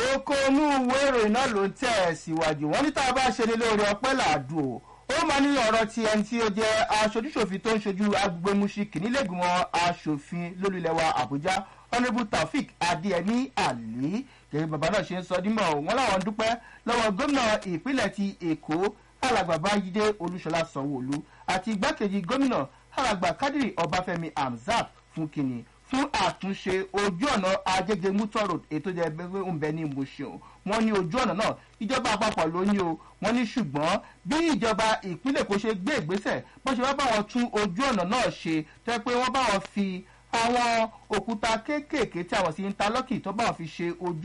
kókó inú ìwé ìròyìn náà ló ń tẹ̀ ẹ́ síwájú wọ́n ní tá a bá ṣe ní lórí ọpẹ́ làádùn o ó máa ní ọ̀rọ̀ ti ẹni tí ó jẹ́ aṣojúṣòfin tó ń ṣojú agbègbè muṣi kìnnílẹ̀gbìmọ̀ aṣòfin lólùlẹ̀wà àbújá honourable taofik adéyẹmí ali gẹ́gẹ́ bàbá náà ṣe ń sọ dímọ̀ wọn làwọn dúpẹ́ lọ́wọ́ gómìnà ìpínlẹ̀ ti èkó alàgbà bájídé olúṣọlá sanwóolu àti igbákejì gómìnà alàgbà kádìrì ọbáfẹ́mi hamzat fún kìnnì fún àtúnṣe ojú ọ̀nà agége mutor road ètò ìjẹ́ ń bẹ ní mushin wọ́n ní ojú ọ̀nà náà ìjọba àpapọ̀ ló ní o wọ́n ní ṣùgbọ́n bí ìjọba ìpínlẹ̀ kò ṣe gbé ìgbésẹ̀ bó ṣe wá bá wọn tún ojú ọ̀nà náà ṣe tẹ́ pé wọ́n bá wọn fi àwọn òkúta kéékèèké tí àwọn sì ń ta lọ́kì tó bá wọn fi ṣe ojú